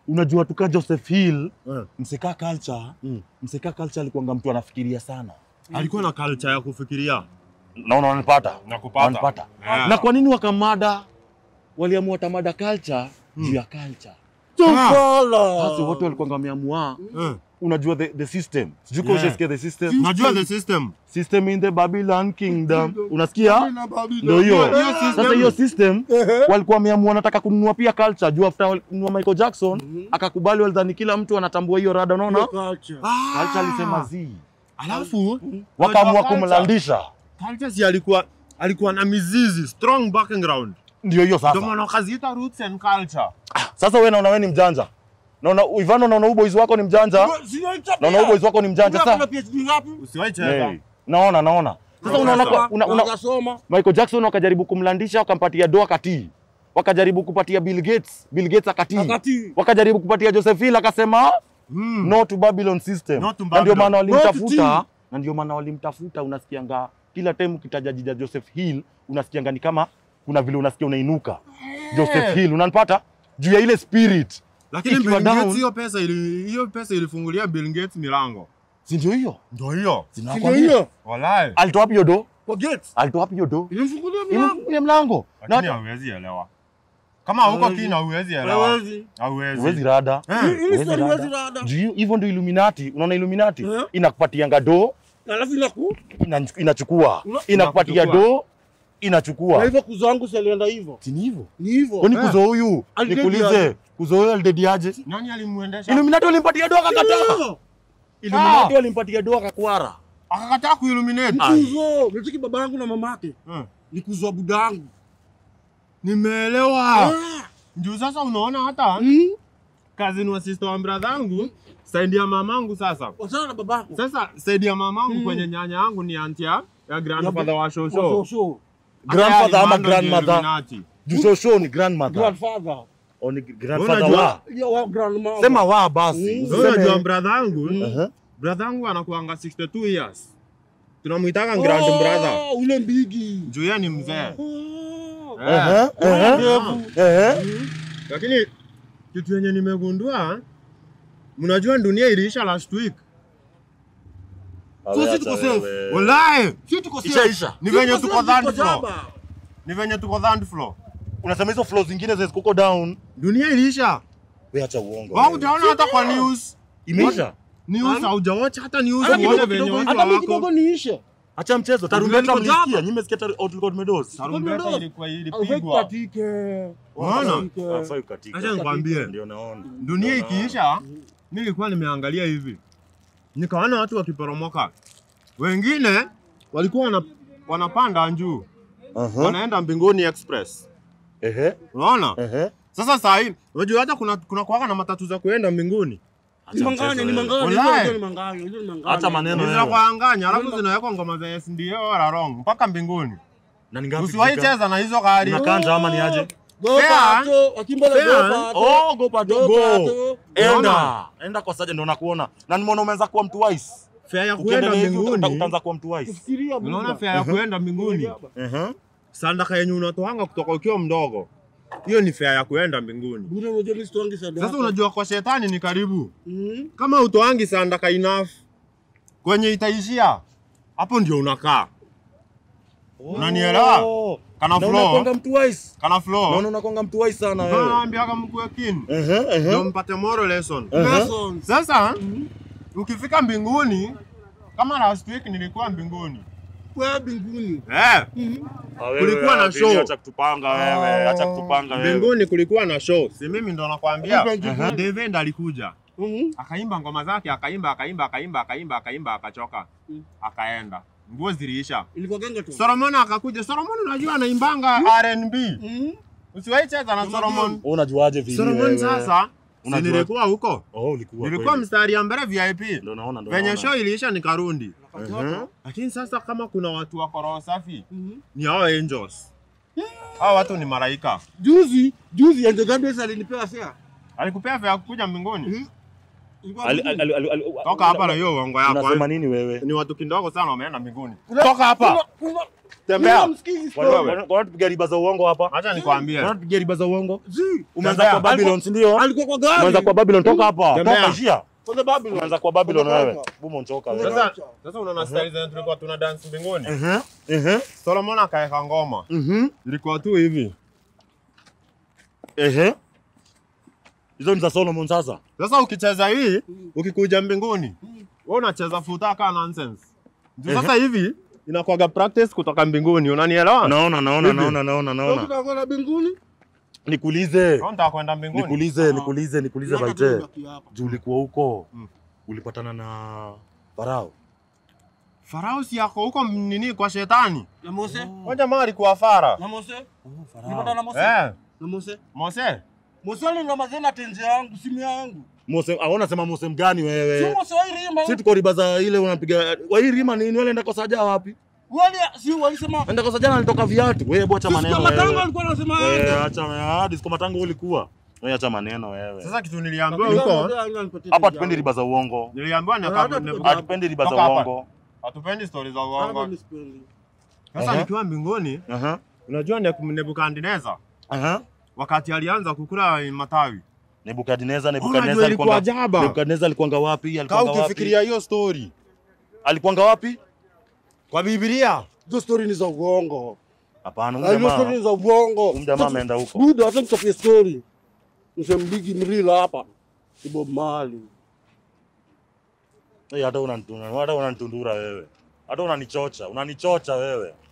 unajua tuka Joseph Hill Eh. mseka culture Mm. mseka culture alikuwanga mtu anafikiria sana Alikuwa na culture ya kufikiria naona wananipata na kupata. wananipata Yeah. na kwa nini wakamada waliamua tamada culture juu ya culture Tufala. basi wote walikuwa wameamua Eh. unajua the, the system sijui Yeah. yeah. ushasikia the system Najua the system. system in the Babylon kingdom unasikia Na Babylon. ndio hiyo Hiyo system. sasa hiyo system Ehe. walikuwa wameamua wanataka kununua pia culture juu after walinunua Michael Jackson akakubali walidhani kila mtu anatambua hiyo rada unaona Culture. culture alisema zi Alafu wakaamua unajua culture- kumlandisha Culture si alikuwa alikuwa na mizizi, strong background. ndio hiyo Ndio sasa maana wakaziita roots and culture. sasa wewe naona wewe ni mjanja naona Ivano naona huyu boys wako ni mjanja naona huyu boys wako ni mjanja Kuna sasa PhD ngapi? Usiwahi cheza. hey. naona naona sasa unaona kwa- una, una, Wakasoma. Michael Jackson wakajaribu kumlandisha wakampatia doa katii wakajaribu kupatia Bill Gates Bill Gates akatii Akati. wakajaribu kupatia Joseph Hill akasema Mm. no to Babylon system. No to na ndio Babylon. maana No to walimtafuta tea. na ndio maana walimtafuta, unasikianga kila time ukitaja jina Joseph Hill unasikianga ni kama kuna vile unasikia unainuka Joseph Hill, unanipata juu ya ile spirit, Lakini Ikiwa Bill Gates down- hiyo pesa ili hiyo pesa ilifungulia Bill Gates milango. si ndio hiyo? Ndio hiyo. Ndio Sinakwambia. hiyo. Wallahi. Alitoa wapi hiyo do? Kwa Gates. Alitoa wapi hiyo do? Ilimfungulia mlango. Ilimfungulia mlango Lakini na hauwezi elewa. Kama hauko Hawezi. kina hauwezi elewa. Hawezi. Hauwezi. huwezi rada Eh. Hii- hii Huwezi story rada. huwezi rada. juu hiyo- hivyo ndio Illuminati. Unaona Illuminati Eh. inakupatianga do Alafu inaku. ina- inachukua, Una- inakupatia inakuchukua. do Na inachukua, hivyo kuzangu si alienda hivyo. si ni hivyo? Ni hivyo. Kwani Eh. kuzo huyu Alidedi nikuulize, aje? kuzo huyu alidedi aje? Nani alimuendesha? Illuminati walimpatia doa akakataa. Illuminati walimpatia doa akakwara. Akakataa kuilluminate. Kuzo. Nitiki baba yangu na mama yake. Eh. Ni kuzo buda yangu. Nimeelewa. Ah. Juu sasa unaona hata Mm. cousin wa sister wa brother yangu, side ya mamangu sasa. Wachana na babako. Sasa side ya mamangu Mm. kwenye nyanya yangu ni auntie ya ya grandfather wa shosho. Shosho. Grandfather ama Hata ya Limando grandmother? ndio Illuminati. Juu shosho ni grandmother. Grandfather. Au ni grandfather Unajua- wa. Yo, wa grandmother. Sema wa basi. Mm. Wewe unajua Useme. brother yangu, Aha. brother yangu anakuanga 62 years. Tunamuitaka grand brother. Oh, ule mbigi. Juu yeye ni mzee. Oh. Eh. Aha, aha. Ndevu. Ehe. Lakini kitu yenye nimegundua, mnajua dunia iliisha last week. So si tuko safe. Wallahi, Si tuko safe. Ishaisha. ni venye Tuko tuko safe, third tuko floor. jaba. Ni venye tuko third floor. Unasema hizo flow zingine ziko down. Dunia iliisha. Wewe acha uongo. Wao hujaona hata kwa news. Imeisha. News haujawacha hata news Hata uone kidogo venye kidogo, watu hata mimi wako. kidogo niishe. Acha mchezo. Tarumbeta Niko mlisikia. jaba. Nyinyi mmesikia taru- Outlook Meadows. Tarumbeta ilikuwa Haufai ilipigwa. kukatike. Unaona? Kukatike. Hafai kukatika. Acha nikwambie. Ndio naona. Dunia Ndio naona. ikiisha, mimi nilikuwa nimeangalia hivi, nikaona watu wakiporomoka, wengine walikuwa wana, wanapanda juu Aha. wanaenda mbinguni express, Ehe. unaona? Ehe. Sasa saa hii unajua hata kuna kuna kuwaga na matatu za kuenda mbinguni, Ni manganya, ni manganya, Wallahi. hizo ni manganya, hizo ni manganya. Acha maneno Ni wewe. za kuanganya, alafu zinawekwa ngoma za SNDO wala wrong mpaka mbinguni. Na ni ngapi? Usiwahi kufika? cheza na hizo gari. Unakanja ama ni aje? Go Fair. Pato, Akimbele go Fair. Pato. Oh, go pato Go go. Pato. Enda. Unaona? Enda kwa saja ndo nakuona. Na nimeona umeanza kuwa mtu wise. Fare ya kuenda Ukiendelea hivi uta- mbinguni, utaanza kuwa mtu wise. Fikiria unaona Buddha. fare ya kuenda mbinguni, Ehe. sandaka yenye unatoanga kutoka ukiwa mdogo, hiyo ni fare ya kuenda mbinguni. Buddha unajua mimi sitoangi sadaka. Sasa unajua kwa shetani ni karibu Mm. kama utoangi sandaka enough kwenye itaishia hapo ndio unakaa Unanielewa? Oh. kana Na flow unakuanga mtu wise. kana flow Naona unakuanga mtu wise sana wewe. naambiaga mkue kin Ehe, ndio ehe. mpate moral lesson Ehe. Lessons. sasa ukifika mbinguni kama last week nilikuwa mbinguni Kwa mbinguni. eh Ah, wewe, Kulikuwa na ah, Vili, show. Acha kutupanga wewe. Acha kutupanga wewe. mbinguni kulikuwa na show si mimi ndo nakwambia Ehe. David alikuja Mhm. akaimba ngoma zake akaimba akaimba akaimba akaimba akaimba akachoka Mm. akaenda nguo ziliisha Ilikuwa genge tu. Solomon akakuja Solomon unajua anaimbanga R&B Mhm. usiwahi cheza na Solomon Wewe unajuaje Vili Solomon wewe? sasa si Unajua- nilikuwa huko Oh, ulikuwa. nilikuwa kweli. mstari ya mbele VIP Ndio naona ndio. venye naona. show iliisha nikarundi Ehe. lakini sasa kama kuna watu wako roho safi Mhm. ni hao angels hao watu ni malaika Juzi, juzi Angel Gabriel alinipea fare. alikupea fare ya kukuja mbinguni Mhm. Ilikuwa Ali- mbinguni. ali- ali- ali- Toka hapa na hiyo uongo yako. Unasema nini wewe? Ni watu kidogo sana wameenda mbinguni. Kuna- Toka hapa. kuna- kuna- Tembea. kuna msikizi Kwa- story. kwa- kwa nini tupiga riba za uongo hapa? Acha nikwambie. Kwa nini tupiga riba za uongo? Zi, Umeanza Tembea. kwa Babylon, si ndio? alikuwa kwa gari. Umeanza kwa Babylon, toka hapa. Tembea. Toka njia. Kwanza Babylon. Umeanza kwa Babylon Toka wewe. hapa. Bumo nchoka Kuna- wewe. Sasa sasa unaona style zenye tulikuwa tuna dance mbinguni. Mhm. Mhm. Solomon akaeka ngoma. Mhm. Ilikuwa tu hivi. Ehe. Hizo ni za Solomon sasa. Sasa ukicheza hii, ukikuja mbinguni, wewe unacheza futaka nonsense. Juu Sasa hivi inakuwaga practice kutoka mbinguni, unanielewa? Naona naona Hivi. naona naona Sasa naona. tutakwenda mbinguni. Nikuulize. Wewe unataka kwenda mbinguni? Nikuulize, nikuulize, nikuulize Miaka Baite. tunabaki hapa. Juu ulikuwa huko. Mm. Ulipatana na Farao. Farao si yako huko nini kwa shetani? Na Mose? Wewe jamaa alikuwa fara. Na Mose? Oh, Ulipata na Mose? Eh, Na Mose? Mose. Mose alinga mazena tenje yangu, simu yangu. Mose, aona sema Mose mgani Si wewe? Mose wa Irima. Si tuko riba za ile unapiga. Wa hii rima nini? Wale enda kwa saja wapi? Wale si walisema Enda kwa saja alitoka viatu. Wewe bwacha Sisi maneno kwa matango wewe. alikuwa anasema Wewe aende. acha hadi siku matango ulikuwa. Wewe acha maneno wewe. Sasa kitu niliambiwa Lakini huko, Mose alinipatia Hapa tenje tupendi yangu. riba za uongo. niliambiwa Hata neka- tuko- nebu- Hatupendi riba za Toka hapa. uongo. hatupendi stories za Hapa uongo. mimi sipendi. Sasa Aha. nikiwa mbinguni, Aha. unajua Nebu- Nebukadneza Aha. wakati alianza kukula matawi. Nebukadneza, Unajua Nebukadneza ilikuwa alikuwa ajaba. Nebukadneza alikuwanga wapi? Kaa Alikuwanga wapi? ukifikiria hiyo story Alikuwanga wapi? kwa Biblia, Hizo story ni za uongo. Hapana, Na huyu hizo story jamaa ni za uongo. huyu jamaa ameenda huko. Buda, hata nichapie story. Msembigi mrila hapa. Ni Bob Marley. Eh, hata unanitundura, hata unanitundura wewe. Hata unanichocha, unanichocha wewe.